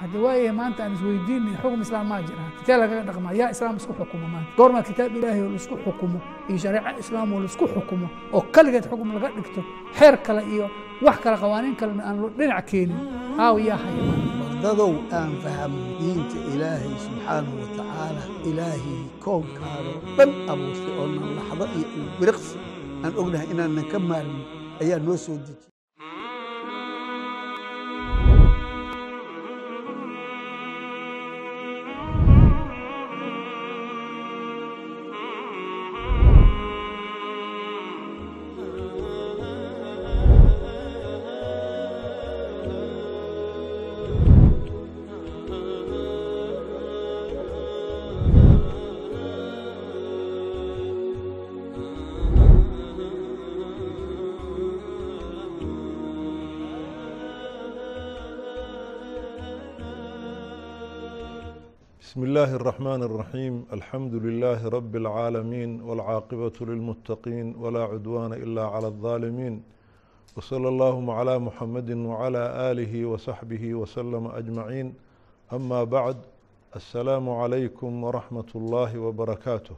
haddi waayahay maanta aan isweydiinay xukm islaam maa jira kitee lagaga dhaqmaa yaa islaam isku xukumo maanta goormaa kitaab ilaahay oo laisku xukumo iyo shareeco islaam oo laisku xukumo oo keligeed xukum laga dhigto xeer kale iyo wax kale qawaaniin kalena aan dhinac keenin aaw yaa haya wardadow aan fahmo diinta ilaahay subxaanahu wa tacaala ilaahay koonkaadoo dhan abuurtay oo nan laxdo iyo biriqsi aan ognahay inaanan ka maarmin ayaa noo soo dejiy بسم الله الرحمن الرحيم الحمد لله رب العالمين والعاقبة للمتقين ولا عدوان إلا على الظالمين وصلى اللهم على محمد وعلى آله وصحبه وسلم أجمعين أما بعد السلام عليكم ورحمة الله وبركاته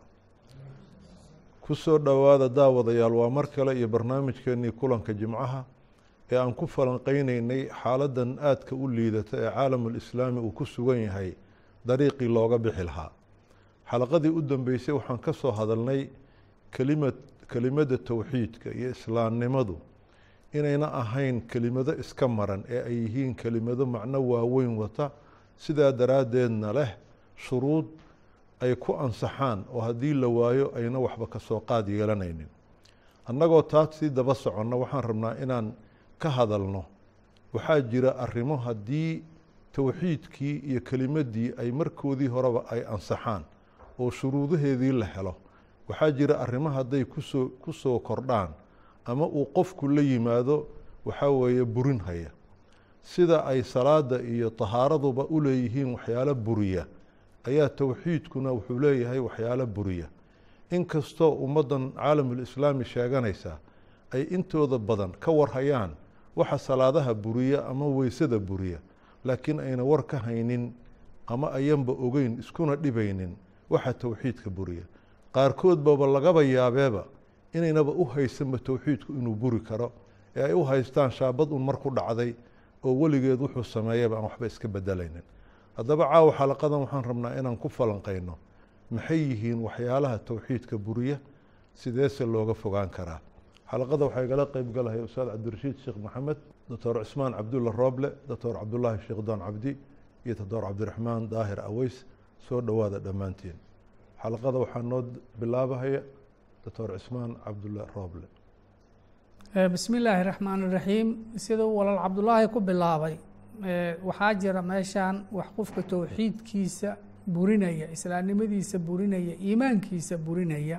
kusoo dhowaada daawadayaal waa mar kale iyo barnaamijkeenii kulanka jimcaha ee aan ku falanqeyneynay xaaladan aadka u liidata ee caalamulislaami uu ku sugan yahay dariiqii looga bixi lahaa xalaqadii u dambeysay waxaan ka soo hadalnay kelimad kelimadda towxiidka iyo islaamnimadu inayna ahayn kelimado iska maran ee ay yihiin kelimado macno waaweyn wata sidaa daraaddeedna leh shuruud ay ku ansaxaan oo haddii la waayo ayna waxba ka soo qaad yeelanaynin annagoo taas sii daba soconno waxaan rabnaa inaan ka hadalno waxaa jira arrimo haddii towxiidkii iyo kelimaddii ay markoodii horeba ay ansaxaan oo shuruudaheedii la helo waxaa jira arrimo hadday kusoo ku soo kordhaan ama uu qofku la yimaado waxaa weeye burin haya sida ay salaada iyo tahaaraduba u leeyihiin waxyaalo buriya ayaa towxiidkuna wuxuu leeyahay waxyaalo buriya inkastoo ummaddan caalamulislaami sheeganaysa ay intooda badan ka warhayaan waxa salaadaha buriya ama weysada buriya laakiin ayna war ka haynin ama ayanba ogeyn iskuna dhibaynin waxa towxiidka buriya qaarkood baba lagaba yaabeeba inaynaba u haysanba towxiidku inuu buri karo ee ay u haystaan shaabad un mar ku dhacday oo weligeed wuxuu sameeyaba aan waxba iska bedelaynin haddaba caawa xalaqadan waxaan rabnaa inaan ku falanqayno maxay yihiin waxyaalaha towxiidka buriya sideese looga fogaan karaa xalaqada waxaa igala qeyb galahay ustaad cabdirashiid sheekh maxamed doctor cismaan cabdulla rooble doctor cabdullaahi sheekh doon cabdi iyo doctor cabdiraxmaan daahir aweys soo dhowaada dhammaantiin xalaqada waxaa noo bilaabahaya doctor cismaan cabdulla rooble bismi illaahi raxmaan iraxiim siduu walaal cabdullaahi ku bilaabay waxaa jira meeshaan wax qofka towxiidkiisa burinaya islaamnimadiisa burinaya iimaankiisa burinaya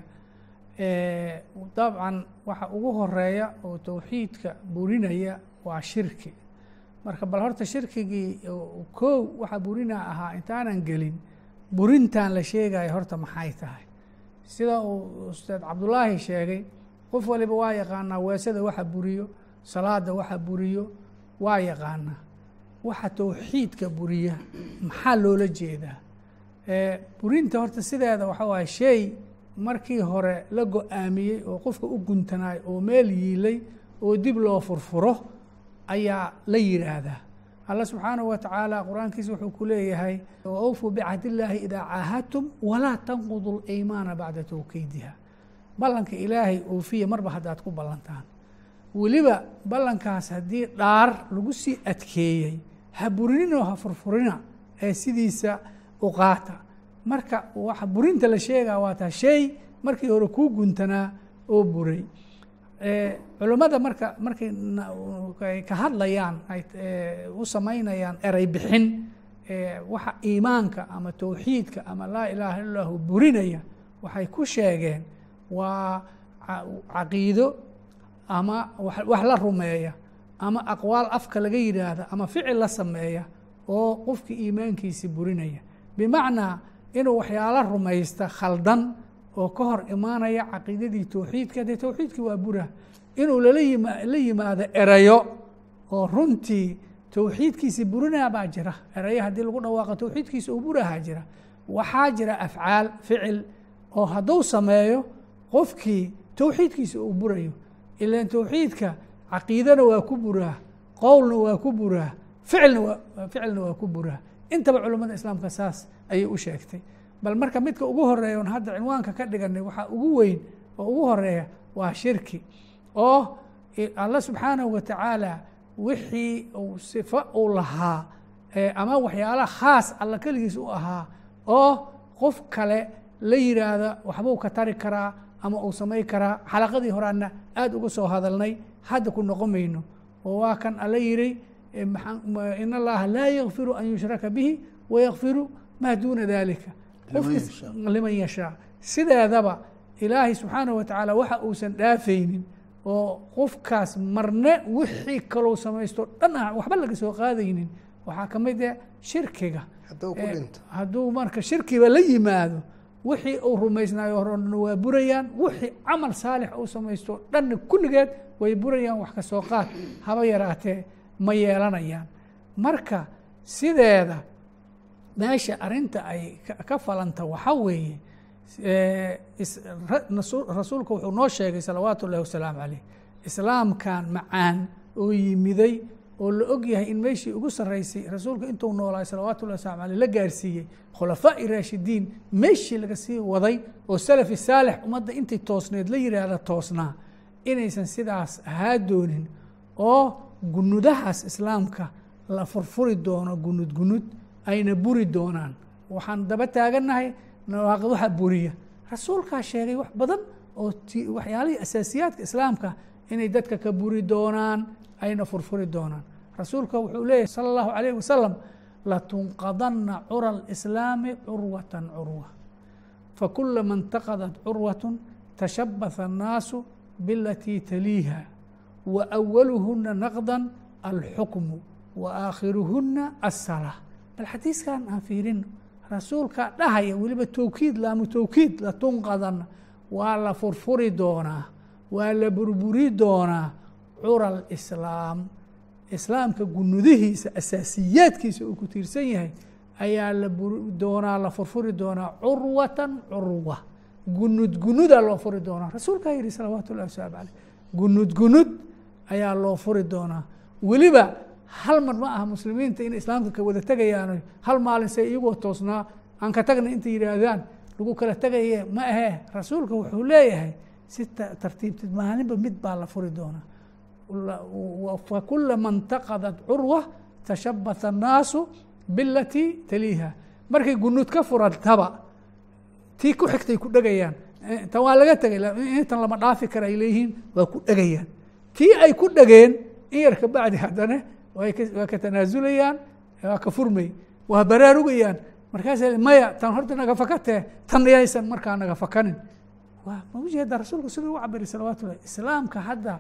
dabcan waxa ugu horeeya oo towxiidka burinaya waa shirki marka bal horta shirkigii kow waxa burina ahaa intaanan gelin burintan la sheegaya horta maxay tahay sida uu ustaad cabdullaahi sheegay qof waliba waa yaqaanaa weesada waxa buriyo salaada waxa buriyo waa yaqaanaa waxa towxiidka buriya maxaa loola jeedaa burinta horta sideeda waxa waay shay markii hore la go-aamiyey oo qofka u guntanaay oo meel yiilay oo dib loo furfuro ayaa la yidhaahdaa alla subxaanahu wa tacaala qur-aankiisa wuxuu ku leeyahay awfuu bicahd illaahi idaa caahadtum walaa tanqudu laymaana bacda towkiidiha ballanka ilaahay oofiya marba haddaad ku ballantaan weliba ballankaas haddii dhaar lagu sii adkeeyey ha burinina oo ha furfurina ee sidiisa u qaata marka waxa burinta la sheegaa waa taa shay markii hore kuu guntanaa oo buray culummada marka markay ka hadlayaan ay u samaynayaan erey bixin waxa iimaanka ama towxiidka ama laa ilaaha illa llahu burinaya waxay ku sheegeen waa caqiido ama wax la rumeeya ama aqwaal afka laga yidhaahda ama ficil la sameeya oo qofkii iimaankiisi burinaya bimacnaa inuu waxyaalo rumaysta khaldan oo ka hor imaanaya caqiidadii towxiidka dee towxiidkii waa bura inuu lala yima la yimaado erayo oo runtii towxiidkiisi burinaa baa jira eraya haddii lagu dhawaaqo towxiidkiisa uu burahaa jira waxaa jira afcaal ficil oo hadduu sameeyo qofkii towxiidkiisa uu burayo ilan towxiidka caqiidana waa ku buraa qowlna waa ku buraa ficilna waa ficilna waa ku buraa intaba culummada islaamka saas ayay u sheegtay bal marka midka ugu horeeya on hadda cinwaanka ka dhiganay waxaa ugu weyn oo ugu horeeya waa shirki oo alla subxaanahu wa tacaala wixii uu sifo uu lahaa ama waxyaalaha khaas alla keligiis u ahaa oo qof kale la yiraahda waxbuu ka tari karaa ama uu samay karaa xalaqadii horaana aada uga soo hadalnay hadda ku noqon mayno oo waa kan alla yihi in allaha laa yakfiru an yushraka bihi wayakfiru maa duuna dalika liman yashaa sideedaba ilaahay subxaanaه wa tacaala waxa uusan dhaafaynin oo qofkaas marne wixii kalou samaysto dhan ah waxba laga soo qaadaynin waxaa ka mid ah shirkiga hadduu marka shirkiba la yimaado wixii uu rumaysnaayo horena waa burayaan wixii camal saalix uu samaysto dhanna kulligeed way burayaan wax ka soo qaad haba yaraatee ma yeelanayaan marka sideeda meesha arinta ay ka falanta waxaa weeye rasuulka wuxuu noo sheegay salawaatu ullahi wasalaamu caleyh islaamkan macaan oo yimiday oo la og yahay in meeshii ugu sarreysay rasuulka intuu noolaay salawaatu ullahi waslamu aleyh la gaarsiiyey khulafaa'i raashidiin meeshii laga sii waday oo salafi saalix ummadda intay toosneed la yidhaahda toosnaa inaysan sidaas ahaa doonin oo gunudahaas islaamka la furfuri doono gunud gunud ayna buri doonaan waxaan daba taagannahay nawaaqid waxa buriya rasuulkaa sheegay wax badan oo waxyaalihii asaasiyaadka islaamka inay dadka ka buri doonaan ayna furfuri doonaan rasuulka wuxuu leeyahy salى اllahu alayh wasalam latunqadana cura اlislaami curwata curwa fakulama اntaqadat curwaة tashabaha الnaasu bilatii taliiha waأwaluhuna naqda alxukmu waakhiruhuna aلsalaa bal xadiiskan aan fiirino rasuulka dhahaya weliba towkiid laamu towkiid latunqadana waa la furfuri doonaa waa la burburi doonaa cura alislaam islaamka gunudihiisa asaasiyaadkiisa uu ku tiirsan yahay ayaa la doonaa la furfuri doonaa curwatan curwa gunud gunudaa loo furi doonaa rasuulkaa yihi salawaatu ullahi wasalaamu caleyh gunud gunud ayaa loo furi doonaa weliba hal mar ma aha muslimiinta inay islaamka ka wada tegayaano hal maalin se iyagoo toosnaa aan ka tagna intay yidhaahdaan lagu kala tegaye ma ahee rasuulka wuxuu leeyahay si tartiibtid maalinba mid baa la furi doonaa fakulama اntaqadat curwa tashabaha الnaasu bilatii taliiha markay gunud ka furantaba tii ku xigtay ku dhegayaan tan waa laga tegay intan lama dhaafi kara ay leeyihiin waa ku dhegayaan tii ay ku dhegeen in yar ka bacdi haddana waa ka tanaasulayaan waa ka furmay waa baraarugayaan markaasa maya tan horta naga fakatee tan yaysan markaa naga fakanin waa ma ujeeda rasuulku siduu u cabiray salawatu llahi islaamka hadda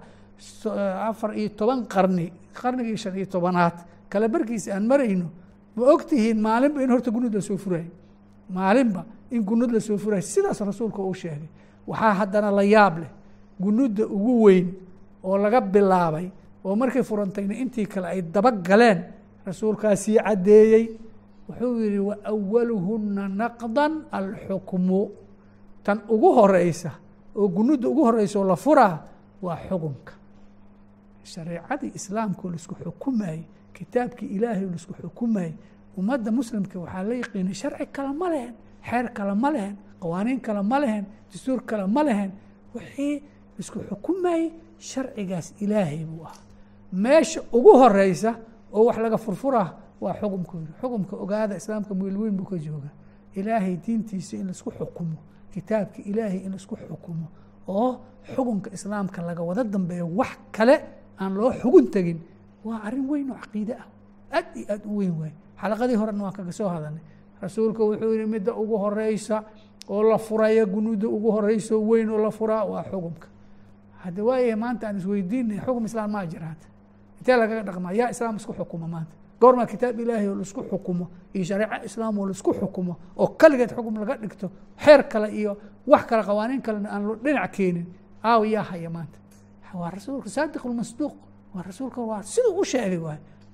afar iyo toban qarni qarnigii shan iyo tobanaad kala barkiisa aan marayno ma og tihiin maalinba in horta gunud lasoo furayo maalinba in gunud lasoo furayo sidaas rasuulka uu sheegay waxaa haddana la yaab leh gunudda ugu weyn oo laga bilaabay oo markay furantayna intii kale ay daba galeen rasuulkaasii caddeeyey wuxuu yihi waأwaluhuna naqda alxukmu tan ugu horeysa oo gunudda ugu horeysa oo la furaa waa xukunka shareecadii islaamka oo laisku xukumayey kitaabkii ilaahay oo laisku xukumayey ummadda muslimka waxaa la yaqiinay sharci kale ma lehen xeer kale ma lehen qawaaniin kale ma lehen dastuur kale ma lehen wixii laisku xukumayey sharcigaas ilaahay buu ahaa meesha ugu horeysa oo wax laga furfuraa waa xukumka yiri xukumka ogaada islaamka meel weyn buu ka jooga ilaahay diintiisa in laisku xukumo kitaabka ilaahay in laisku xukumo oo xukunka islaamka laga wada dambeeyo wax kale aan loo xugun tegin waa arrin weyn oo caqiide ah aad iyo aad u weyn waay xalaqadii horena waan kaga soo hadalnay rasuulka wuxuu yihi midda ugu horeysa oo la furaya gunuudda ugu horeyso weyn oo la furaa waa xukumka hadda waayahay maanta aan isweydiinay xukum islaam maa jira hadda intee lagaga dhaqmaa yaa islaam isku xukuma maanta goormaa kitaab ilaahay oo laisku xukumo iyo shareeco islaam oo laisku xukumo oo kaligeed xukum laga dhigto xeer kale iyo wax kale qawaaniin kalena aan dhinac keenin aaw yaa haya maanta waa rasuulka saadiq lmasduuq waa rasuulka waa siduu u sheegay waay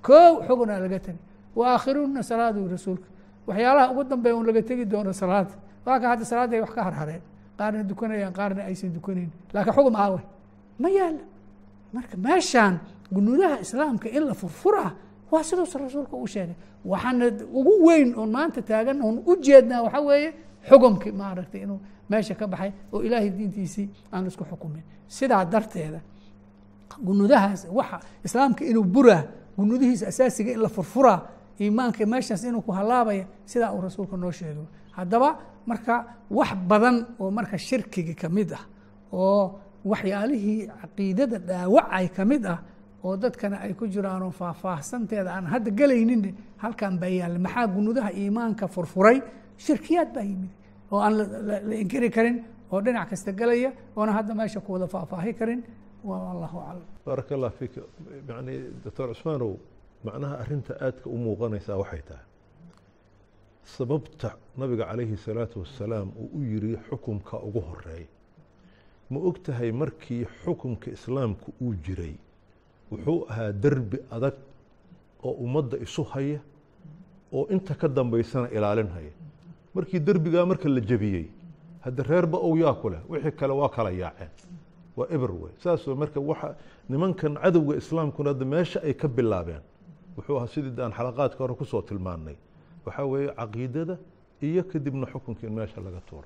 koow xugunaa laga tegi wa aakhiruuna salaadu rasuulka waxyaalaha ugu dambeeya un laga tegi doono salaada waa ka hadda salaadda ay wax ka harhareen qaarna dukanayaan qaarna aysan dukanayn laakiin xugum aawe ma yaala marka meeshaan gunuudaha islaamka in la furfuraa waa siduusa rasuulka uu sheegay waxaana ugu weyn oon maanta taagan oon u jeednaa waxaa weeye xugumkii maaragtay inuu meesha ka baxay oo ilaahay diintiisii aan isku xukumin sidaa darteeda gunudahaas waxa islaamka inuu buraa gunudihiisa asaasiga in la furfuraa iimaanka meeshaas inuu ku halaabaya sidaa uu rasuulka noo sheegay haddaba marka wax badan oo marka shirkiga ka mid ah oo waxyaalihii caqiidada dhaawacay ka mid ah oo dadkana ay ku jiraan oo faahfaahsanteeda aan hadda gelaynin halkan baa yaalla maxaa gunudaha iimaanka furfuray shirkiyaad baa yimid oo aan la inkiri karin oo dhinac kasta gelaya oona hadda meesha ku wada faahfaahi karin wallahu aclam baaraka allah fiik yani doctor cusmaanow macnaha arrinta aadka u muuqanaysaa waxay tahay sababta nabiga calayhi salaatu wasalaam uu u yiri xukumka ugu horeeya ma og tahay markii xukumka islaamku uu jiray wuxuu ahaa derbi adag oo ummadda isu haya oo inta ka dambaysana ilaalinhaya markii derbigaa marka la jebiyey hadda reerba ow yaa ku leh wixii kale waa kala yaaceen waa eber wey saasoo marka waxa nimankan cadowga islaamkuna hadda meesha ay ka bilaabeen wuxuu ahaa sidii aan xalaqaadka hore kusoo tilmaannay waxaa weeye caqiidada iyo kadibna xukunkii in meesha laga tuuro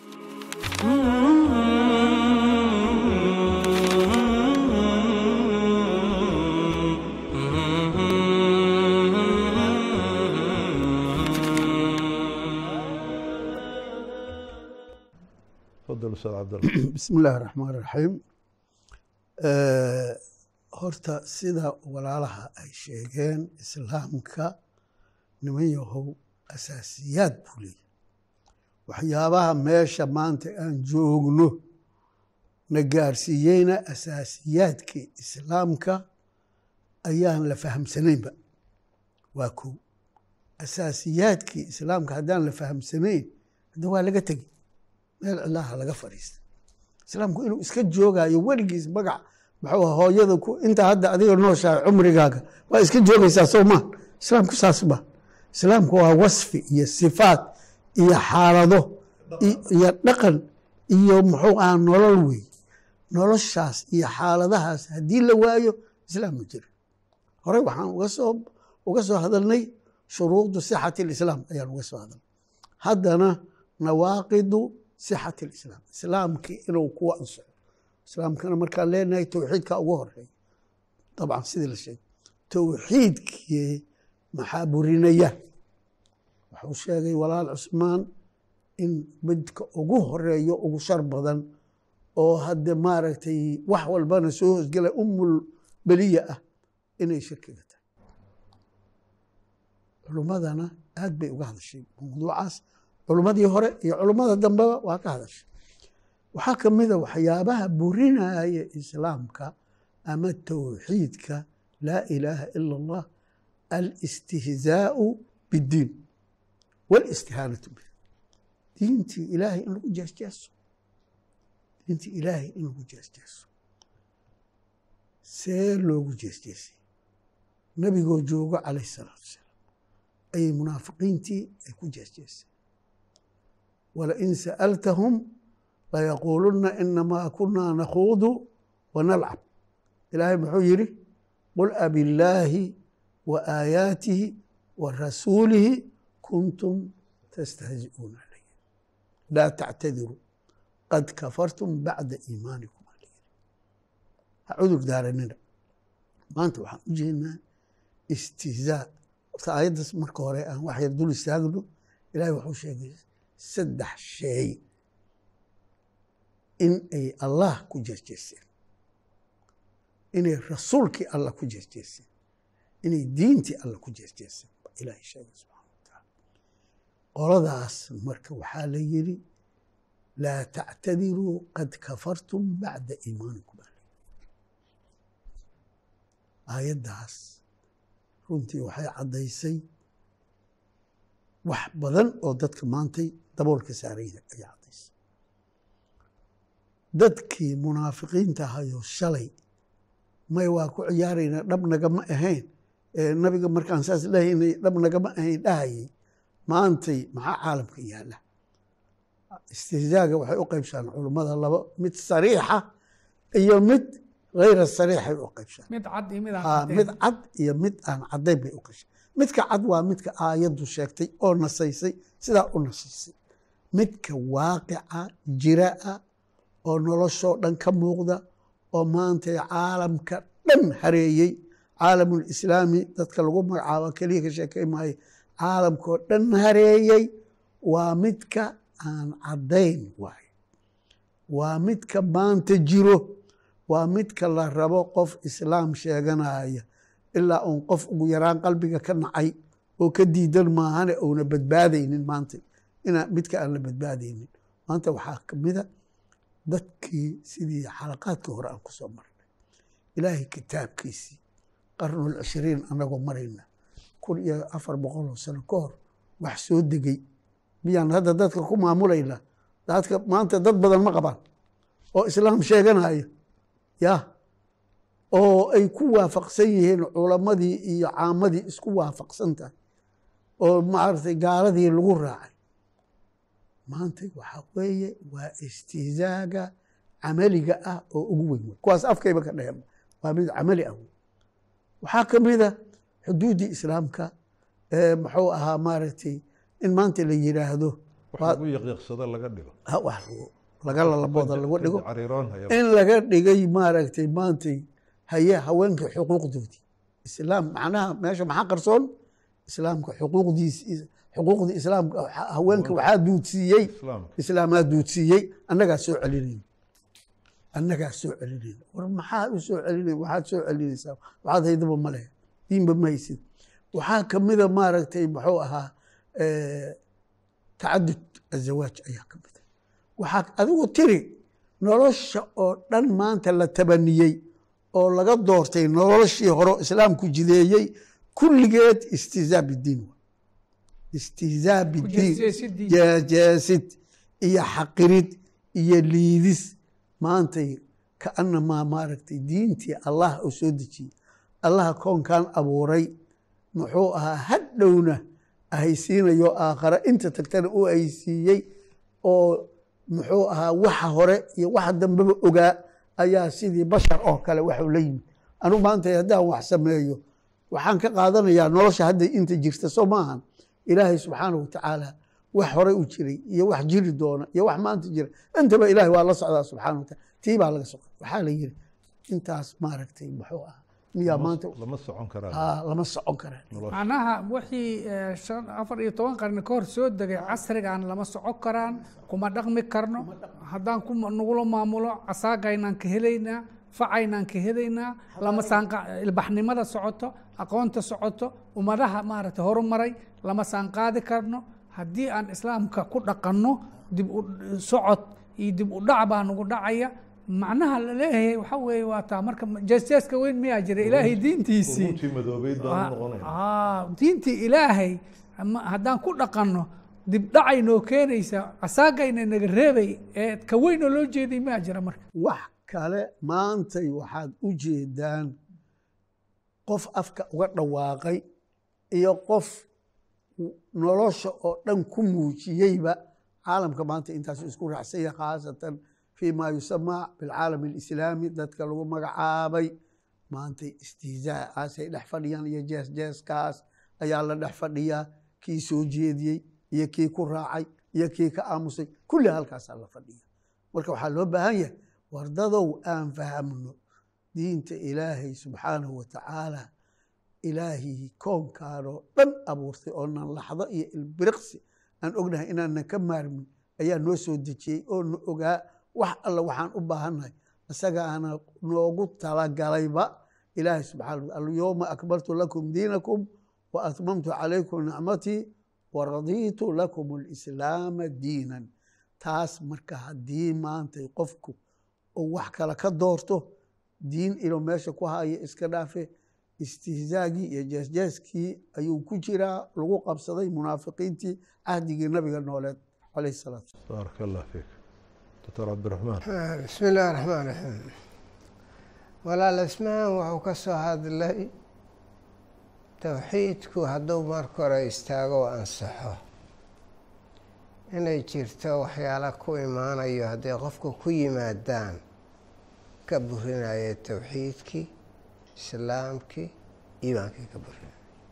تفضل استاذ عبد الله bismi illaahi raxmaan raxiim horta sida walaalaha ay sheegeen islaamka niman yahow asaasiyaad buu leeyahy waxyaabaha meesha maanta aan joogno na gaarsiiyeyna asaasiyaadkii islaamka ayaan la fahamsanaynba waa kow asaasiyaadkii islaamka haddaan la fahamsanayn hadda waa laga tegi meel cilaha laga fadhiista islaamku inuu iska joogayo weligiis magac muxuu aha hooyada ku inta hadda adiga nooshahay cumrigaaga waa iska joogaysaa soo maa islaamku saas ma islaamku waa wasfi iyo sifaat iyo xaalado iyo dhaqan iyo muxuu aha nolol wey noloshaas iyo xaaladahaas haddii la waayo islaam ma jira horey waxaan uga soo uga soo hadalnay shuruudu sixati lislaam ayaan uga soo hadalnay haddana nawaaqidu sixati lislaam islaamkii inuu kuwa ansaxo islaamkana markaan leenahay towxiidka ugu horeeya dabcan sidii la sheegay towxiidkii maxaa burinaya wuxuu sheegay walaal cusmaan in midka ugu horeeyo ugu shar badan oo hadde maaragtay wax walbana soo hoosgela umul beliya ah inay shirkiga tahay culummadana aad bay uga hadashay mawduucaas culummadii hore iyo culummada dambeba waa ka hadashay waxaa ka mida waxyaabaha burinaya islaamka ama towxiidka laa ilaaha ila allah alistihzaau biddiin walistihaanatu bih diintii ilaahay in lagu jeesjeeso diintii ilaahay in lagu jeesjeeso see loogu jeesjeesay nabigoo joogo calayh salaatu wasalaam ayay munaafiqiintii ay ku jeesjeesay walain sa'altahum layaquuluna inamaa kunaa nakhuudu wanalcab ilaahay muxuu yidhi qul abillaahi wa aayaatihi wa rasuulihi kuntum tastahzi'uuna alayh laa tactadiruu qad kafartum bacda iimaanikum alayh ha cudur daaranina maanta waxaan u jeednaa istihzaa horta aayaddaas marka hore aan wax yar dul istaagno ilahay waxuu sheegay saddex sheey in ay allah ku jeesjeeseen inay rasuulkii allah ku jeesjeeseen inay diintii allah ku jeesjeeseen ba ilaahay sheegay subxana wa tacaala qoladaas marka waxaa la yidhi laa tactadiruu qad kafartum bacda iimaanikum alay aayaddaas runtii waxay caddaysay wax badan oo dadka maantay daboolka saarayda ayay caddaysay dadkii munaafiqiinta ahayoo shalay may waa ku ciyaaraynaa dhabnaga ma ahayn ee nabiga markaan saas lehaynay dhab nagama ahayn dhahayay maantay maxaa caalamka yaala istihzaaga waxay u qaybshaan culummada labo mid sariixa iyo mid hayra sariixay u qaybshaan mid cad iyo mid aan Aa, caddayn. mid cad iyo mid aan caddayn bay u qashay midka cad waa midka aayaddu sheegtay oo nasaysay sidaa u nasaysay midka waaqica jira-a oo noloshoo dhan ka muuqda oo maanta caalamka dhan hareeyey caalamul islaami dadka lagu magacaabo keliya ka sheekay maayo caalamkoo dhan hareeyey waa midka aan caddayn waayo waa midka maanta jiro waa midka la rabo qof islaam sheeganaya ilaa uun qof ugu yaraan qalbiga ka nacay oo ka diidan maahane uuna badbaadaynin maanta ina midka aan la badbaadaynin maanta waxaa kamida dadkii sidii xalaqaadkii hore aan kusoo marnay ilaahay kitaabkiisii qarnul cishriin anagoo marayna kun iyo afar boqol oo sano ka hor wax soo degay miyaan hadda dadka ku maamulayna dadka maanta dad badan ma qabaan oo islaam sheeganaya ya oo ay ku waafaqsan yihiin culamadii iyo caamadii isku waafaqsan tahay oo maaragtay gaaladii lagu raacay maanta waxaa weeye waa istihzaaga camaliga ah oo ugu weyn wey kuwaas afkayba ka dheheen waa mid camali ah wey waxaa ka mida xuduuddii islaamka ee muxuu ahaa maaragtay in maanta la yidhaahdo wax waa- lagu yaqiiqsado laga dhigo ha wax laga lalabooda lagu dhigo cariiroon haya in laga dhigay maaragtay maantay haye haweenka xuquuqdoodii islaam macnaha meesha maxaa qarsoon islaamka xuquuqdiis xuquuqdii islaamka haweenka waxaa duudsiiyey islaamka islaamaa duudsiiyey annagaa soo celinayna annagaa soo celinayna war maxaa u soo celinay waxaad soo celinaysaa waxaad haydaba ma leh diinba ma haysid waxaa kamida maaragtay muxuu ahaa eh, tacadud azawaaj ayaa ka mida waxaa adigu tiri nolosha oo dhan maanta la tabaniyey oo laga doortay noloshii hore oo islaamku jideeyey kulligeed istihzaa bidiin wa istihzaa bidiin jeesjeesidii. jeejeesid iyo xaqirid iyo liidis maantay kaanamaa maaragtay diintii allah oo soo dejiyey allaha koonkan abuuray muxuu ahaa hadhowna ahaysiinayo aakhare inta tagtana uu ahaysiiyey oo muxuu ahaa waxa hore iyo waxa dambeba ogaa ayaa sidii bashar oo kale waxuu la yimid anu maanta haddaan wax sameeyo waxaan ka qaadanayaa nolosha hadda inta jirta soo maahan ilaahay subxaanahu watacaala wax hore u jiray iyo wax jiri doona iyo wax maanta jira intaba ilaahay waa la socdaa subxaana wataala tii baa laga socda waxaa la yiri intaas maaragtay muxuu ah miyaa maanta lama socon karaa aa lama socon karaa nolosha macnaha wixii eh, shan- afar iyo toban qarni ka hor soo degay casrigan lama socon karaan kuma dhaqmi karno haddaan ku nagula maamulo casaagaynaan ka helaynaa facaynaan ka helaynaa lama saanqa ilbaxnimada socoto aqoonta socoto ummadaha maaragtay horumaray lama saanqaadi karno haddii aan islaamka ku dhaqanno dib u socod iyo dib u dhac baa nagu dhacaya macnaha la leeyahay waxa weeye waa taa marka jeesjeeska weyn miyaa jira ilaahay diintiisii uguntii madoobeyd baan u noqonaya Ah, diintii ilaahay ama haddaan ku dhaqanno dib dhacay noo keenaysa asaagayna naga reebay ee ka weynoo loo jeeday maa jira marka wax kale maantay waxaad u jeedaan qof afka uga dhawaaqay iyo qof nolosha oo dhan ku muujiyeyba caalamka maanta intaasu isku raacsanya khaasatan fii ma yusamaa bilcaalam alislaami dadka lagu magacaabay maantay istihzaacaasay dhex fadhiyaan iyo jees jeeskaas ayaa la dhex fadhiyaa kii soo jeediyey iyo kii ku raacay iyo kii ka aamusay kulli halkaasaa la fadhiya marka waxaa loo baahan yahay wardadow aan fahamno diinta ilaahay subxaanahu watacaala ilaahii koonkaanoo dhan abuurtay oo nan laxdo iyo ilbiriqsi aan ognahay inaanan ka maarmin ayaa noo soo dejiyey oo na ogaa wax alla waxaan u baahannahay isagaana noogu talagalayba ilaahay subxana wa alyowma akmaltu lakum diinakum wa atmamtu calaykum nicmatii wa radiitu lakum alislaama diinan taas marka haddii maantay qofku uu wax kale ka doorto diin inuu meesha ku hayo iska dhaafe istihzaagii iyo jeesjeeskii ayuu ku jiraa lagu qabsaday munaafiqiintii cahdigii nabiga nooleed calayh salaatu baaraka allah fiik doctor cabdiraxmaan bismi illaahi raxmaan raxiim walaal ismahan wuxuu ka soo hadlay towxiidku hadduu marka hore istaago oo ansaxo inay jirto waxyaala ku imaanayo hadday qofka ku yimaadaan ka burinaya towxiidkii islaamkii iimaankii ka burinaya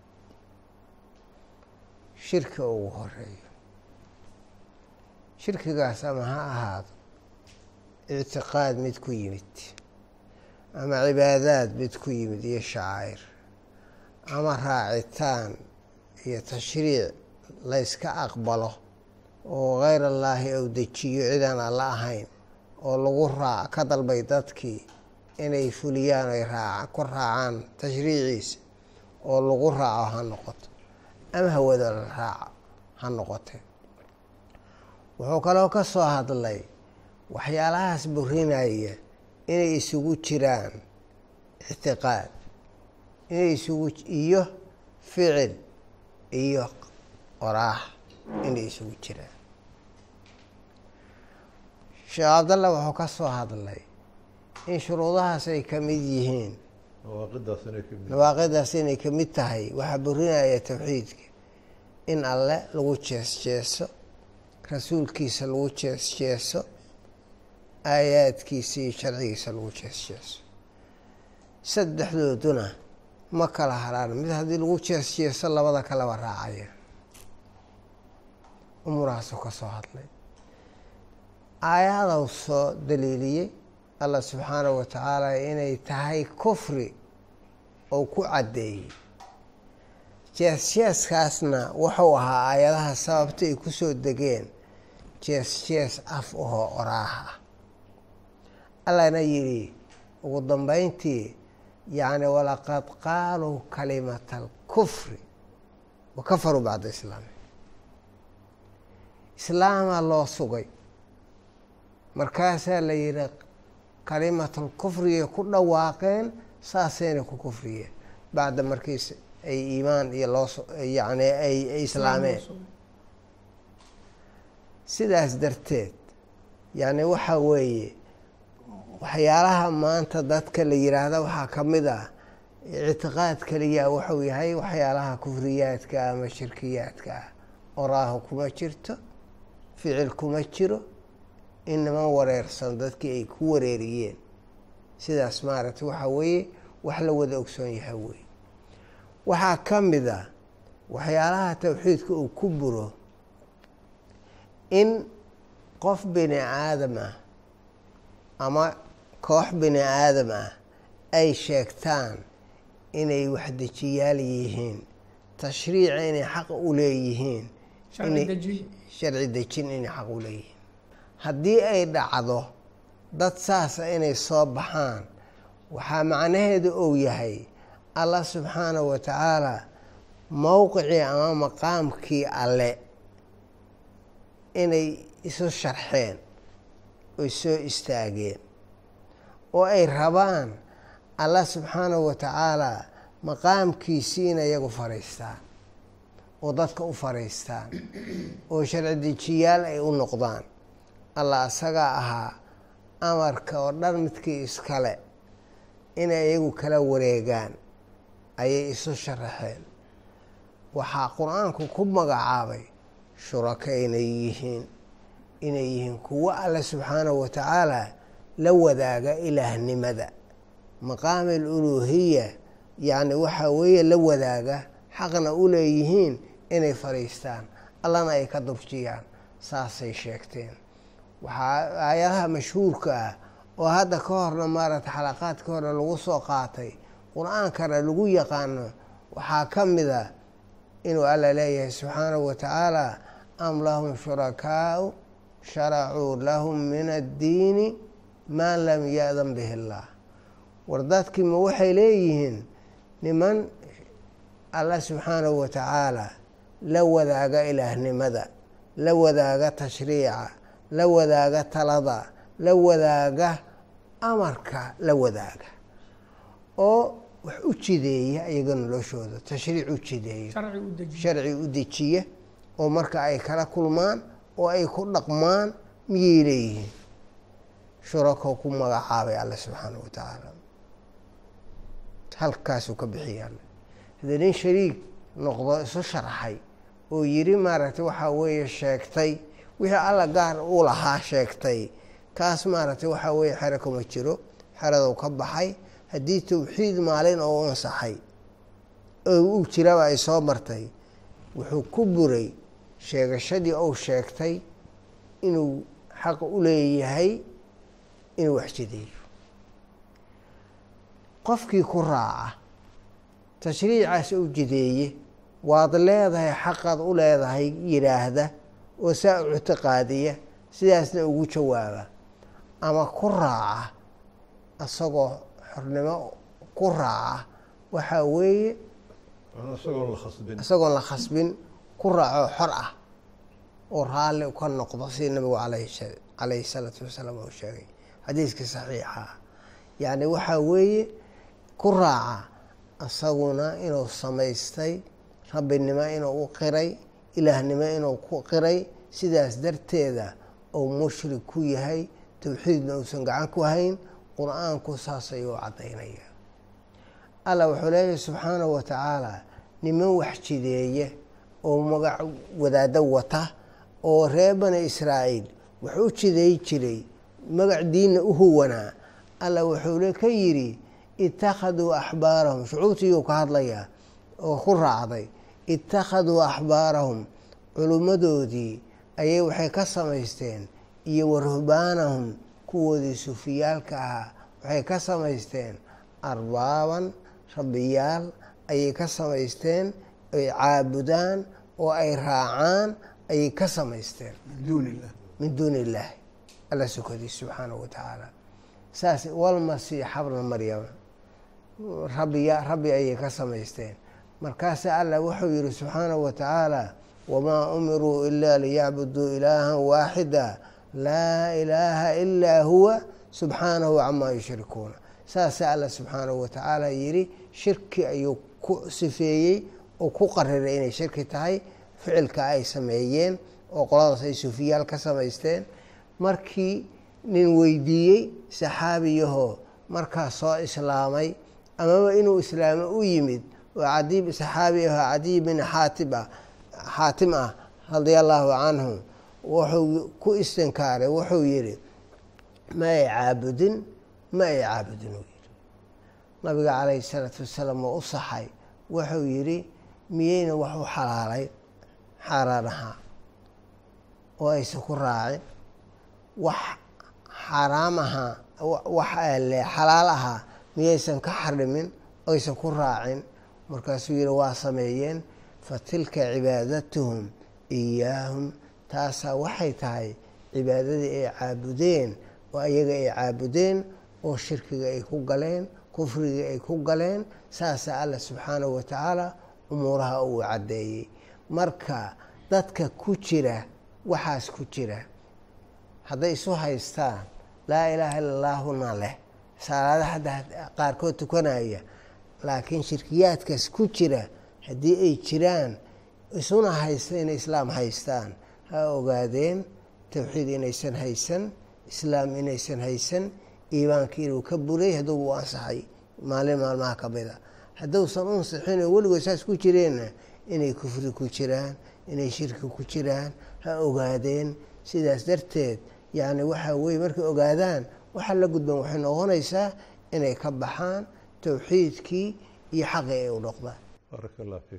shirki ugu horeeyo shirkigaas ama ha ahaado ictiqaad mid ku yimid ama cibaadaad mid ku yimid iyo shacaa'ir ama raacitaan iyo tashriic layska aqbalo oo keyr allaahi ou dejiyo cidaan alla ahayn oo lagu raac ka dalbay dadkii inay fuliyaan ay raac ku raacaan tashriiciisa oo lagu raaco ha noqoto ama hawada la raaco ha noqotee wuxuu kaloo ka soo hadlay waxyaalahaas burinaya inay isugu jiraan ictiqaad inay isugu iyo ficil iyo qoraax inay isugu jiraan sheekh cabdalla wuxuu ka soo hadlay in shuruudahaas ay ka mid yihiin nawaaqidaas inay ka mid nawaaqidaas inay ka mid tahay waxaa burinaya towxiidka in alle lagu jees jeeso rasuulkiisa lagu jees jeeso aayaadkiisa iyo sharcigiisa lagu jees jeeso saddexdooduna ma kala haraan mid haddii lagu jees jeeso labada kaleba raacaya umurahaasuu ka soo hadlay aayadau soo daliiliyey allah subxaanahu wa tacaala inay tahay kufri oo ku caddeeyey jees jeeskaasna wuxuu ahaa aayadaha sababta ay ku soo degeen jees jees af ahoo oraaha ah allahna yidhi ugu dambeyntii yacni walaqad qaaluu kalimata alkufri wa kafaruu bacda islaami islaamaa loo sugay markaasaa la yidhi kalimatul kufrigay ku dhawaaqeen saasayna ku kufriyeen bacda markiis ay iimaan iyo loo yacni ay ay islaameen sidaas darteed yacni waxaa weeye waxyaalaha maanta dadka la yiraahda waxaa ka mid ah ictiqaad keliya wuxuu yahay waxyaalaha kufriyaadka ama shirkiyaadka ah oraaho kuma jirto ficil kuma jiro inama wareersan dadkii ay ku wareeriyeen sidaas maaragtay waxaa weeye wax la wada ogsoon yahay wey waxaa ka mid a waxyaalaha towxiidka uu ku buro in qof bini aadam ah ama koox bini aadam ah ay sheegtaan inay waxdejiyaal yihiin tashriica inay xaq u leeyihiin sharci dejin inay xaq u leeyihiin haddii ay dhacdo dad saasa inay soo baxaan waxaa macnaheedu ou yahay allah subxaanahu wa tacaala mowqicii ama maqaamkii alle inay isu sharxeen oy soo istaageen oo ay rabaan allah subxaanahu wa tacaalaa maqaamkiisii inay iyagu fadhiistaan oo dadka u fadhiistaan oo sharci dejiyaal ay u noqdaan allah asagaa ahaa amarka oo dhan midkii iskale inay iyagu kala wareegaan ayay isu sharaxeen waxaa qur-aanku ku magacaabay shuraka inay yihiin inay yihiin kuwo alle subxaanahu wa tacaala la wadaaga ilaahnimada maqaami aluluuhiya yacni waxaa weeye la wadaaga xaqna u leeyihiin inay fadhiistaan allana ay ka durjiyaan saasay sheegteen waxaa aayadaha mashhuurka ah oo hadda ka horna maaragtay xalaqaadka horna lagu soo qaatay qur-aankana lagu yaqaano waxaa ka mid a inuu alla leeyahay subxaanahu wa tacaala am lahum shurakaau sharacuu lahum min addiini maa lam ya-dan bihi illaah war dadkii ma waxay leeyihiin niman alla subxaanahu wa tacaala la wadaaga ilaahnimada la wadaaga tashriica la wadaaga talada la wadaaga amarka la wadaaga oo wax u jideeya iyaga noloshooda tashriic u jideeya sharci u dejiya oo marka ay kala kulmaan oo ay ku dhaqmaan miyay leeyihiin shurako ku magacaabay alle subxaanahu wa tacaala halkaasuu ka bixiya alle haddii nin shariig noqdo isu sharxay oo yiri maaragtay waxaa weeye sheegtay wixii alla gaar u lahaa sheegtay kaas maaragtay waxaa weeye xero kuma jiro xeradou ka baxay haddii tawxiid maalin oo u ansaxay oo uu jiraba ay soo martay wuxuu ku buray sheegashadii ou sheegtay inuu xaq u leeyahay inuu wax jideeyo qofkii ku raaca tashriicaas u jideeye waad leedahay xaqaad u leedahay yidhaahda oo saa u ictiqaadiya sidaasna ugu jawaaba ama ku raaca isagoo xornimo ku raaca waxaa weeye isagoon la khasbin isagoon la khasbin ku raaco xor ah oo raalli ka noqdo sida nabigu alayh calayhi salaatu wasalaam uu sheegay xadiiskii saxiixa ah yacni waxaa weeye ku raaca isaguna inuu samaystay rabbinimo inuu u qiray ilaahnimo inuu ku qiray sidaas darteeda uu mushrik ku yahay tawxiidna uusan gacan ku hayn qur-aanku saas ayuu caddaynaya allah wuxuu leeyahay subxaanahu wa tacaala niman wax jideeye oo magac wadaado wata oo reer bani israa'iil wax u jideey jiray magac diinna u huwanaa allah wuxuu ka yidhi ittakhaduu axbaarahum shucuurtiiyuu ka hadlayaa oo ku raacday ittakhaduu axbaarahum culummadoodii ayay waxay ka samaysteen iyo waruhbaanahum kuwoodii sufiyaalka ahaa waxay ka samaysteen arbaaban rabbiyaal ayay ka samaysteen ay caabudaan oo ay raacaan ayay ka samaysteen min duuni illah min duuni illaahi alla sukadiis subxaanahu wa tacaala saas walmasiixa bna maryama rabbiya rabbi ayay ka samaysteen markaasa allah wuxuu yihi subxaanahu wa tacaala wamaa umiruu ila liyacbuduu ilaahan waaxida laa ilaaha ilaa huwa subxaanahu camaa yushrikuuna saasa alla subxaanahu wa tacaala yidhi shirki ayuu ku sifeeyey oo ku qariray inay shirki tahay ficilka ay sameeyeen oo qoladaas ay sufiyaal ka samaysteen markii nin weydiiyey saxaabiyahoo markaas soo islaamay amaba inuu islaamo u yimid oo cadiib saxaabi ahoo cadiy bin xaatib ah xaatim ah radia allaahu canhu wuxuu ku istinkaaray wuxuu yidhi ma ay caabudin ma ay caabudin uu yidhi nabiga calayhi salaatu wasalaam oo u saxay wuxuu yidhi miyayna wax u xalaalay xaaraan ahaa oo aysan ku raacin wax xaaraam ahaa wax le xalaal ahaa miyaysan ka xarimin oysan ku raacin markaasuu yidhi waa sameeyeen fa tilka cibaadatuhum iyaahum taasaa waxay tahay cibaadadii ay caabudeen oo ayaga ay caabudeen oo shirkiga ay ku galeen kufrigii ay ku galeen saasaa alla subxaanahu wa tacaala umuuraha uu caddeeyey marka dadka ku jira waxaas ku jira hadday isu haystaan laa ilaaha illa allaahuna leh salaada hadda qaarkood tukanaya laakiin shirkiyaadkaas ku jira haddii ay jiraan isuna haysta inay islaam haystaan ha ogaadeen towxiid inaysan haysan islaam inaysan haysan iimaankii inuu ka buray hadduuba u ansaxay maalin maalmaha ka mida hadduusan u ansixin oo weligood saas ku jireenna inay kufri ku jiraan inay shirki ku jiraan ha ogaadeen sidaas darteed yacni waxaa weye markay ogaadaan waxaa la gudban waxay noqonaysaa inay ka baxaan towxiidkii iyo xaqii ay u noqdaan baaraka allah fiik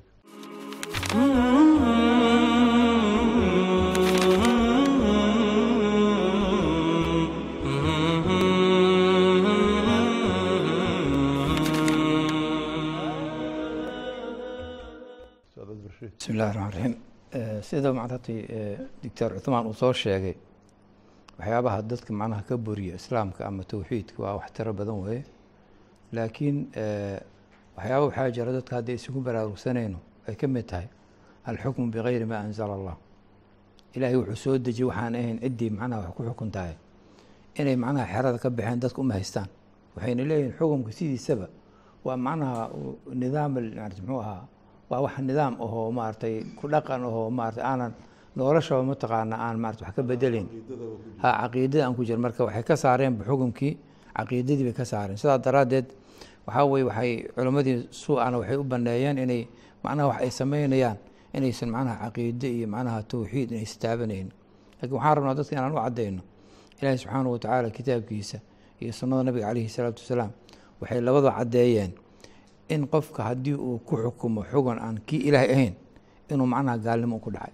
Ustaad Abdirashiid. bismi illahi raxmaan raxiim sida macnatay doctor cuthmaan uu soo sheegay waxyaabaha dadka macnaha ka buriya islaamka ama towxiidka waa wax tiro badan weeye laakiin waxyaaba waxaa jira dadka hadday isugu baraarugsanayno ay ka mid tahay alxukmu bigayri maa anzala allah ilaahay wuxuu soo dejiyey waxaan ahayn ciddii macnaha wax ku xukun tahay inay macnaha xerada ka baxeen dadka uma haystaan waxayna leeyihin xukumka sidiisaba waa macnaha nidaam muxuu ahaa waa wax nidaam ahoo maaragtay ku dhaqan ahoo maaragtay aanan noloshaba mataqaana aan maarata wax ka bedelayn ha caqiidada aan ku jira marka waxay ka saareenba xukumkii caqiidadii bay ka saareen sidaa daraaddeed waxaa weye waxay culimmadii suu-ana waxay u baneeyeen inay macnaha wax ay sameynayaan inaysan macnaha caqiide iyo macnaha towxiid inay istaabanayno lakin waxaan rabnaa dadka inaan u caddayno ilaahi subxaanahu watacaala kitaabkiisa iyo sunnada nabiga caleyhi salaatu wasalaam waxay labada caddeeyeen in qofka haddii uu ku xukumo xugun aan kii ilaahay ahayn inuu macnaha gaalnimo ku dhacay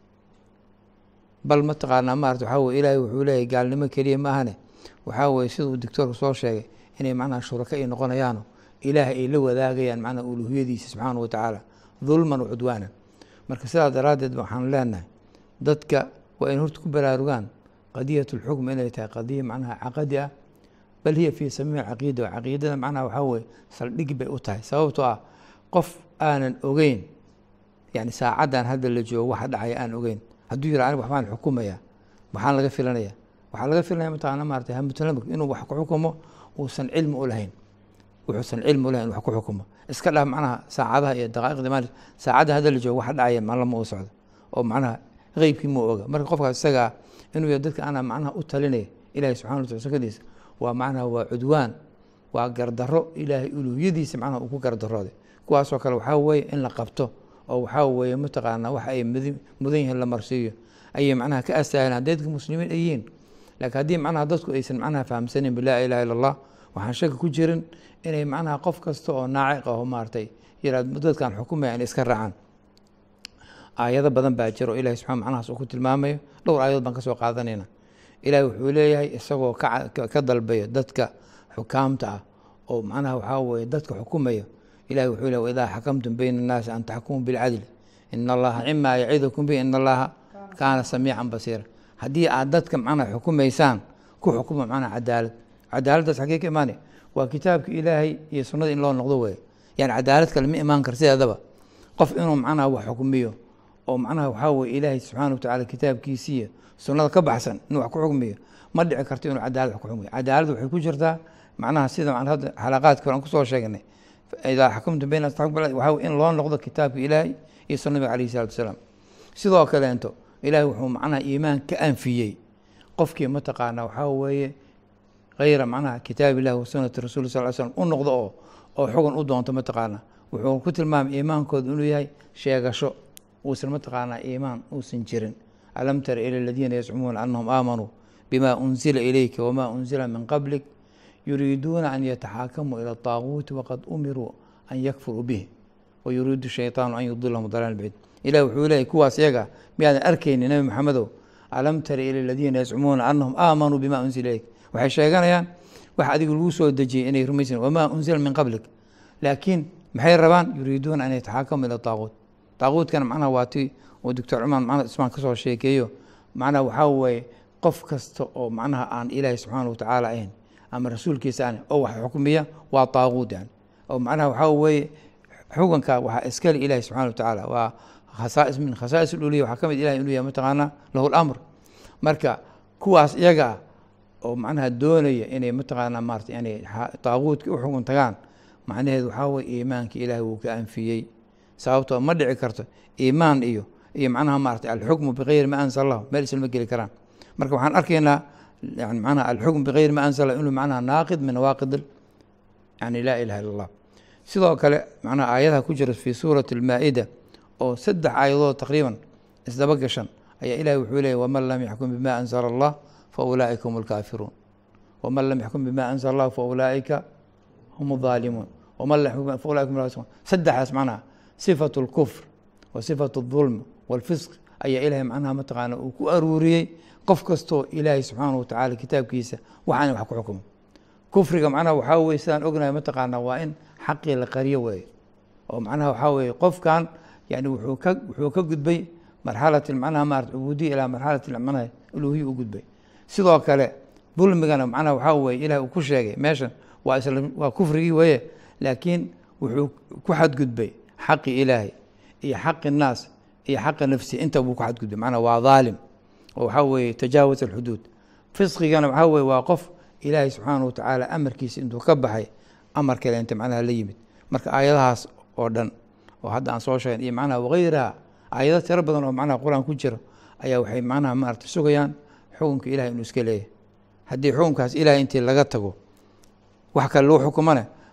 bal mataqaanaa maarata waxaa weye ilaahay wuxuu leeyahy gaalnimo keliya ma ahane waxaa weye sida uu doctoorku soo sheegay inay macnaha shuraka ay noqonayaano ilaahay ay la wadaagayaan macnaha uluhiyadiisa subxaana wa tacaala dulman wa cudwaanan marka sidaas daraaddeed waxaan leenahay dadka waa in horta ku baraarugaan qadiyat lxukm inay tahay qadiya macnaha caqadi ah bal hiya fii samiimi caqiida caqiidada macnaha waxaa weye saldhig bay u tahay sababtoo ah qof aanan ogeyn yani saacaddan hadda la joogo waxa dhacaya aan ogeyn hadduu yira anig waxbaan xukumaya maxaan laga filanaya waxaa laga filanaya mataqaana maarata hamutlamik inuu wax ku xukumo uusan cilmi u lahayn wuxuusan cilmi u lahayn wax ku xukumo iska dhaaf macnaha saacadaha iyo daqaa'iqda maali saacadda hadda la joogo waxa dhacaya maalama u socdo oo macnaha qeybkii ma oga marka qofkaas isagaa inuu yahay dadka anaa macnaha u talinaya ilahi subxana wa tala sakadiisa waa macnaha waa cudwaan waa gardaro ilaahay uluhiyadiisa macnaha uu ku gardarooday kuwaasoo kale waxaa weeye in la qabto oo waxaa weeye mataqaanaa waxa ay mudi mudan yihiin la marsiiyo ayay macnaha ka astaahilaan hadday dadka muslimiin ay yihiin laakiin haddii macnaha dadku aysan macnaha fahamsanin bilaa ilaha illa allah waxaan shaki ku jirin inay macnaha qof kasta oo naaciq aho maaragtay yiraad dadkan xukumaya inay iska raacaan aayado badan baa jira oo ilahi subxana macnahaas uu ku tilmaamayo dhowr aayadood baan ka soo qaadanayna ilahi wuxuu leeyahay isagoo ka dalbayo dadka xukaamta ah oo macnaha waxaa weeye dadka xukumaya ilahi wuxuu leey waidaa xakamtum bayna annaasi an taxkumuu bilcadli ina allaha cimaa yacidukum bihi ina allaha kaana samiican basiira haddii aad dadka macnaha xukumaysaan ku xukuma macnaha cadaalad cadaaladdaas xaggee ka imaanay waa kitaabka ilaahay iyo sunnada in loo noqdo weeye yani cadaalad kale ma imaan kar sideedaba qof inuu macnaha wax xukmiyo oo macnaha waxaa weye ilaahay subxaana wa tacala kitaabkiisiiyo sunnada ka baxsan inuu wax ku xukmiyo ma dhici karto inuu cadaalad wax ku xukmiyo cadaalad waxay ku jirtaa macnaha sida hadda xalaqaadka hore aan kusoo sheegnay idaa xakumtum bayna waxaa in loo noqdo kitaabka ilaahay iyo sunna nabiga alayhi salatu wasalaam sidoo kaleento ilaahay wuxuu macnaha iimaan ka anfiyey qofkii mataqaana waxaa weeye hayra macnaha kitaab illahi wa sunnati rasuli sal slam u noqdo oo oo xugun u doonto mataqaana wuxuu ku tilmaamay iimaankooda inuu yahay sheegasho uusan mataqaanaa iimaan uusan jirin alam tara ila aladiina yazcumuuna anahum aamanuu bima unzila ilayka wama unzila min qablik yuriiduuna an yataxaakamuu ila طaaguuti waqad umiruu an yakfuruu bih wayuriidu shayطaanu an yudilahum dalaal bacid ilah wuxuu leeyay kuwaas iyaga miyaadan arkayni nebi maxamedow alam tara ila aladiina yazcumuuna anahum aamanuu bima unzila ilayk waxay sheeganayaan wax adiga lagu soo dejiyey inay rumaysan wamaa unzila min qablik laakiin maxay rabaan yuriiduuna an yataxaakamuu ila طaaguut طaaguutkana macnaha waa ti uu doctor cumaan macnaa ismaan ka soo sheekeeyo macnaha waxaa weeye qof kasta oo macnaha aan ilaahi subxaana wa tacaala ahayn ama rasuulkiisa aan oo wax xukmiya waa طaaguut yani oo macnaha waxaa weeye xukunka waxaa iskale ilahi subxana wa tacaala waa khasaais min khasaais uliya waxaa ka mid ilahi inuu yahay mataqaanaa lahu lamr marka kuwaas iyaga ah oo macnaha doonaya inay mataqaanaa maarata yani طaaguutka u xukun tagaan macnaheedu waxaa weye iimaanka ilaahi wuu ka anfiyey sababtoo ma dhici karto iimaan iyo iyo macnaha maarata alxukmu bigayri ma anzala lahu meel islama geli karaan marka waxaan arkaynaa yani macnaha alxukm bigayri ma anzala inuu macnaha naaqid min nawaaqid yani laa ilaha illa allah sidoo kale macnaha aayadaha ku jira fi suurati almaa-ida oo saddex aayadood taqriiban isdaba gashan ayaa ilahi wuxuu leeyay waman lam yaxkum bima anzala allah fa ulaa'ika hum alkaafiruun waman lam yaxkum bima anzala allah fa ulaa'ika hum alظaalimuun waman lam yaxkum fa ulaika hum alfasiquun saddexdaas macnaha sifatu اlkufr wa sifatu اظulm wاlfisq ayaa ilahay macnaha mataqaana uu ku aruuriyey qof kastoo ilaahay subxaana wa tacala kitaabkiisa waxaana wax ku xukumo kufriga macnaha waxaa weye sidaan ognahay mataqaana waa in xaqii la qariyo weeye oo macnaha waxaa weeye qofkan yani wuxuu ka wuxuu ka gudbay marxalati macnaha maarata cubuudiya ilaa marxalati macnaha uluhiya u gudbay sidoo kale dulmigana macnaha waxaa weye ilahi uu ku sheegay meeshan waa isla waa kufrigii weeye laakiin wuxuu ku xadgudbay xaqi ilaahay iyo xaqi الnaas iyo xaqa nafsi inta buu ku xadgudbay macnaa waa dhaalim oo waxaa weeye tajaawaz alxuduud fisqigana waxaa weye waa qof ilaahay subxaana wa tacaala amarkiisa intuu ka baxay amar kale inta macnaha la yimid marka aayadahaas oo dhan oo hadda aan soo sheegn iyo macnaha wagayraha aayado tiro badan oo macnaha qur-aan ku jira ayaa waxay macnaha maarata sugayaan xukunka ilahay inuu iska leeyahay haddii xukunkaas ilahay intii laga tago wax kale lagu xukumane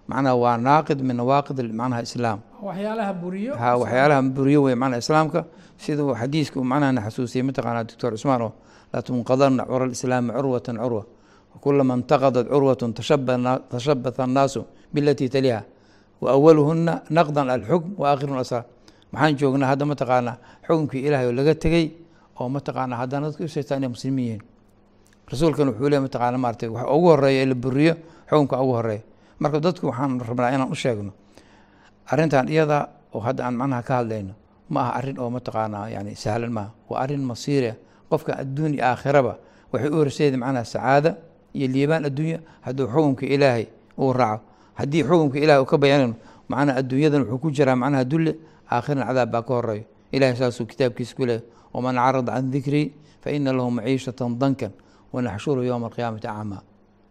macnaha waa naaqid min nawaaqid macnaha islaam waxyaalaha buriyo ha waxyaalaha buriyo wey macnaha islaamka sida uu xadiiska uu macnaha na xasuusiyey mataqaanaa doctor cusmaan oo laa tunqadanna cura alislaami curwatan curwa kulama intaqadat curwatun tashabata annaasu bilatii taliha wa awaluhuna naqdan alxukm wa aakhirun asrar maxaan joognaa hadda mataqaanaa xukunkii ilaahay oo laga tegey oo mataqaanaa haddana dadka usheegtaa inay muslimiin yihiin rasuulkan wuxuu leey mataqaana maartay waxa ugu horeeya ee la buriyo xukunka ugu horeeya marka dadku waxaan rabnaa inaan u sheegno arrintan iyada oo hadda aan macnaha ka hadlayno ma aha arrin oo mataqaanaa yani sahlan maaha waa arrin masiira qofka adduun iyo aakhiraba waxay u horseedi macnaha sacaada iyo liibaan adduunya hadduu xukunka ilaahay uu raaco haddii xukunka ilahay uu ka bayaanayno macnaha adduunyadan wuxuu ku jiraa macnaha dulle aakhirana cadaab baa ka horeeyo ilahay saasuu kitaabkiisa ku leeyahy waman carada can dikrii fa ina lahu maciishatan dankan wanaxshuru yowma alqiyaamati acmaa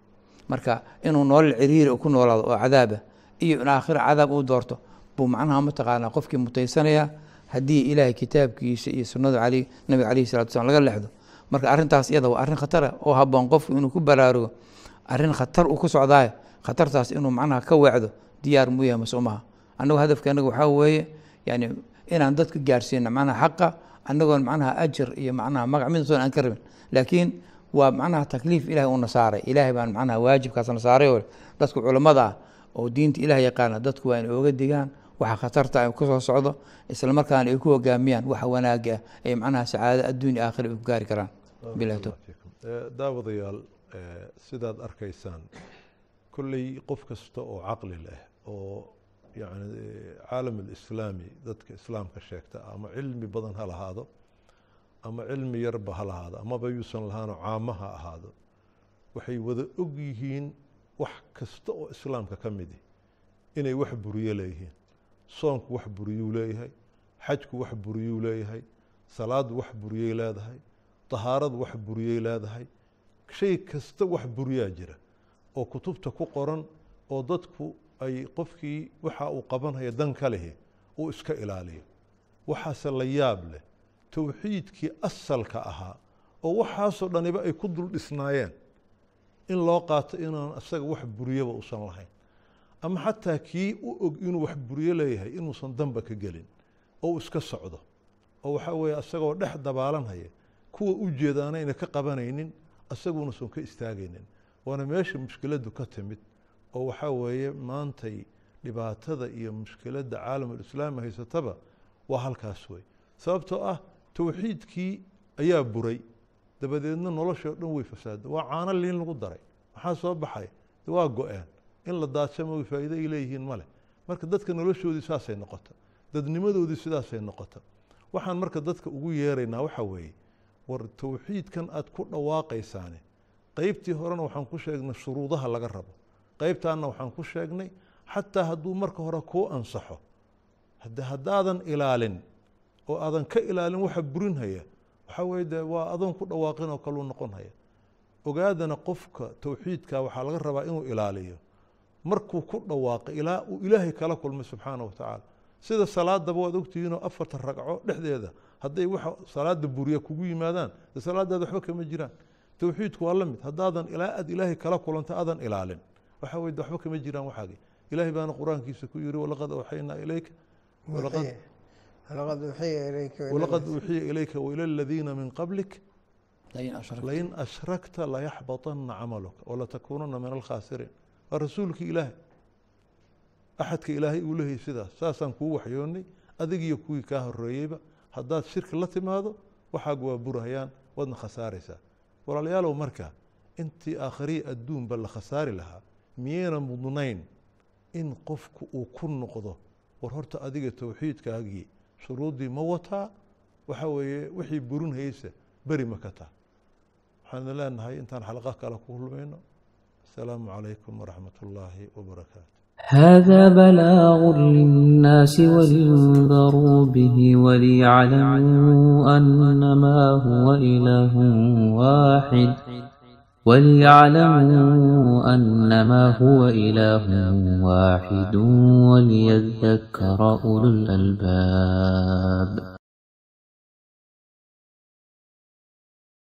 marka inuu nolol ciriiri ku noolaado oo cadaaba iyo in aakhira cadaab uu doorto buu macnaha mataqaanaa qofkii mutaysanaya haddii ilaahay kitaabkiisa iyo sunnada ali nabiga calayhi salatu slam laga lexdo marka arrintaas iyada waa arrin khatara oo haboon qofku inuu ku baraarugo arrin khatar uu ku socdaayo khatartaas inuu macnaha ka weecdo diyaar muu yahay mase umaha annagu hadafkeenaga waxaa weeye yani inaan dadka gaarsiino macnaha xaqa annagoon macnaha ajar iyo macnaha magac midsoon aan ka rabin laakiin waa macnaha takliif ilahay uuna saaray ilaahay baan macnaha waajibkaasna saaray oo dadka culammada ah oo diinta ilaah yaqaana dadku waa inay oga digaan waxa khatarta ay ku soo socdo isla markaana ay ku hogaamiyaan waxa wanaaga ah ee macnaha sacaado adduun iyo aakhira ay ku gaari karaan bilahi tawfiiq daawadayaal sidaad arkaysaan kolley qof kasta oo caqli leh oo yani caalam alislaami dadka islaamka sheegta ama cilmi badan ha lahaado ama cilmi yarba ha lahaado amaba yuusan lahaano caamo ha ahaado waxay wada og yihiin wax kasta oo islaamka ka midi inay wax buriyo leeyihiin soonku wax buriyuu leeyahay xajku wax buriyuu leeyahay salaaddu wax buriyey leedahay tahaaradu wax buriyey leedahay shay kasta wax buriyaa jira oo kutubta ku qoran oo dadku ay qofkii waxa uu qabanaya dan ka lehi uu iska ilaaliyo waxaase la yaab leh towxiidkii asalka ahaa oo waxaasoo dhaniba ay ku dul dhisnaayeen in loo qaato inaan isaga wax buriyaba uusan lahayn ama xataa kii u og inuu wax buriyo leeyahay inuusan danba ka gelin oo uu iska socdo oo waxaa weeye isagoo dhex dabaalanhaya kuwa u jeedaana ayna ka qabanaynin isaguunasan ka istaagaynin waana meesha mushkiladdu ka timid oo waxaa weeye maantay dhibaatada iyo mushkiladda caalamulislaami haysataba waa halkaas wey sababtoo ah towxiidkii ayaa buray dabadeedna noloshoo dhan way fasaada waa caano liin lagu daray maxaa soo baxay waa go-een in la daadsamo faa'iido ay leeyihiin male marka dadka noloshoodii saasay noqota dadnimadoodii sidaasay noqota waxaan marka dadka ugu yeeraynaa waxaa weeye war towxiidkan aad ku dhawaaqaysaane qeybtii horena waxaan ku sheegnay shuruudaha laga rabo qeybtaanna waxaan ku sheegnay xataa hadduu marka hore kuu ansaxo hade haddaadan ilaalin oo aadan ka ilaalin waxa burinhaya waxaa weye de waa adoon ku dhawaaqin oo kaluu noqon haya ogaadana qofka towxiidka waxaa laga rabaa inuu ilaaliyo markuu ku dhawaaqo ilaa uu ilaahay kala kulmay subxaana wa tacaala sida salaadaba waad ogtihiinoo afarta ragco dhexdeeda hadday waxa salaada buriya kugu yimaadaan de salaadaada waxba kama jiraan towxiidku waa la mid haddaadan ilaa aad ilaahay kala kulanta aadan ilaalin waxaa weye de waxba kama jiraan waxaagi ilaahay baana qur-aankiisa ku yiri walaqad awxaynaa ilayka walaqad laqad uxiya ilayka walaqad uuxiya ilayka waila aladiina min qablik lain ashrak lain ashrakta layaxbaطana camaluka walatakuunana min alkhaasiriin waa rasuulkii ilaahay axadka ilaahay uu lehay sidaas saasaan kuu waxyoonnay adigiyo kuwii kaa horeeyeyba haddaad shirki la timaado waxaagu waa burahayaan waadna khasaaraysaa walaalayaalow marka intii aakhariya adduunba la khasaari lahaa miyayna mudnayn in qofku uu ku noqdo war horta adiga towxiidkaagii shuruuddii ma wataa waxaa weeye wixii burinhaysa beri ma ka taa waxaan leenahay intaan xalaqo kale ku kulmayno asalaamu calaykum waraxmat ullaahi wabarakaatu هذا بلاغ للناس ولينذروا به وليعلموا أنما هو إله واحد وليعلموا أنما هو إله واحد وليذكر أولو الألباب